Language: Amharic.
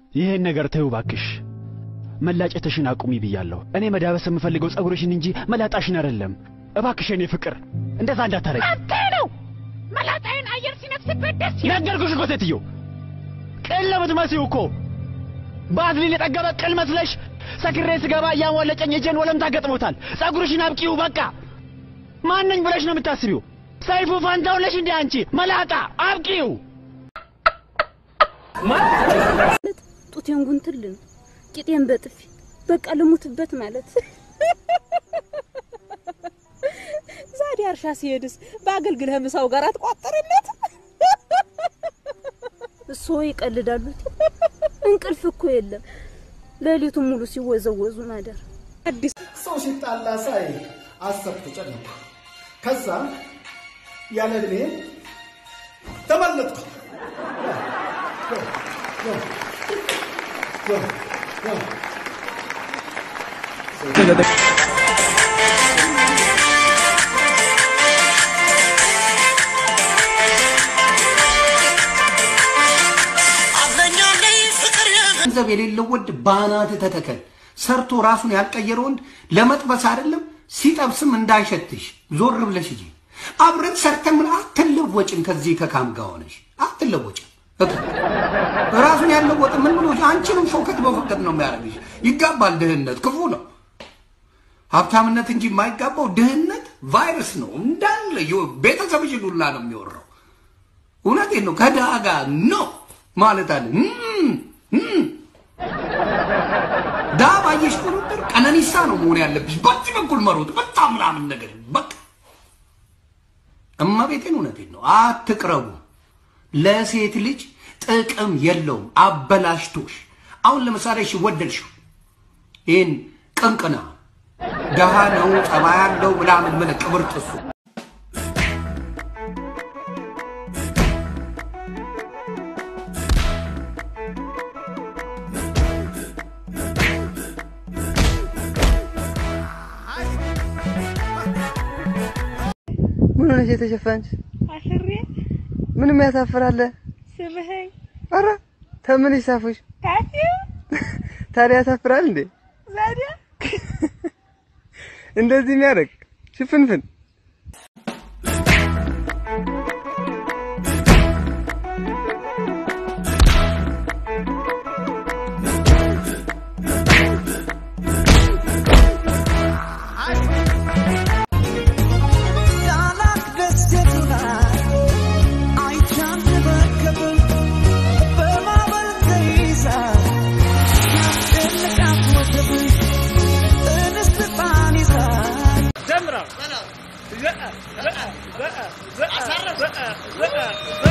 ይሄን ነገር ተይው ባክሽ። መላጨትሽን አቁሚ ብያለሁ። እኔ መዳበስ የምፈልገው ጸጉርሽን እንጂ መላጣሽን አይደለም። እባክሽ የኔ ፍቅር እንደዛ እንዳታረጊ። አንተ ነው መላጣይን አየር ሲነፍስበት ደስ ይላል። ነገርኩሽ እኮ ሴትዮ፣ ቅል ነው የምትመስዪው እኮ ባዝሊን የጠገበ ቅል መስለሽ ሰክሬ ስገባ እያሟለጨኝ እጄን ወለምታ ገጥሞታል። ጸጉርሽን አብቂው በቃ። ማነኝ ብለሽ ነው የምታስቢው? ሰይፉ ፋንታውን ነሽ እንዴ አንቺ መላጣ? አብቂው። ጡቴን ጉንትልን ቂጤን በጥፊ በቃ ልሙትበት ማለት ዛዲያ እርሻ ሲሄድስ በአገልግልህ ምሳው ጋር አትቋጠርለት? እሶ ይቀልዳሉ። እንቅልፍ እኮ የለም። ሌሊቱን ሙሉ ሲወዘወዙ ማደር። አዲስ ሰው ሲጣላ ሳይ አሰብኩ፣ ጨነኩ። ከዛ ያለ እድሜ ተመለጥኩ። ገንዘብ የሌለው ወንድ ባናት ተተከል። ሰርቶ ራሱን ያልቀየረ ወንድ ለመጥበስ አይደለም ሲጠብስም እንዳይሸትሽ ዞር ብለሽ እንጂ አብረን ሰርተን ምን አትለወጭም። ከዚህ ከካም ጋር ሆነሽ አትለወጭም። በቃ ራሱን ያለወጥ ምን ብሎ አንቺንም ሾከት በፈቀድ ነው የሚያደርግሽ። ይጋባል። ድህነት ክፉ ነው። ሀብታምነት እንጂ የማይጋባው ድህነት ቫይረስ ነው። እንዳለ ቤተሰብሽን ሁላ ነው የሚወራው። እውነቴን ነው። ከድሃ ጋር ነው ማለት አለ ድሃ ባየሽ ቁጥር ቀነኒሳ ነው መሆን ያለብሽ። በዚህ በኩል መሮጥ በጣም ምናምን ነገር በቃ እመቤቴን እውነቴን ነው። አትቅረቡ። ለሴት ልጅ ጥቅም የለውም። አበላሽቶሽ አሁን ለምሳሌ እሺ ወደድሽው ይህን ቅንቅና ደሃ ነው ጸባይ ያለው ምናምን ምን ቅብር ጥሱ ምን ሆነሽ የተሸፈንሽ? አፍሬ ምንም ያሳፍራል? ስብኸኝ ኧረ ተምን ይሳፉሽ? ታፊው ታዲያ ያሳፍራል እንዴ? ዛዲያ እንደዚህ የሚያደርግ ሽፍንፍን ጀምራ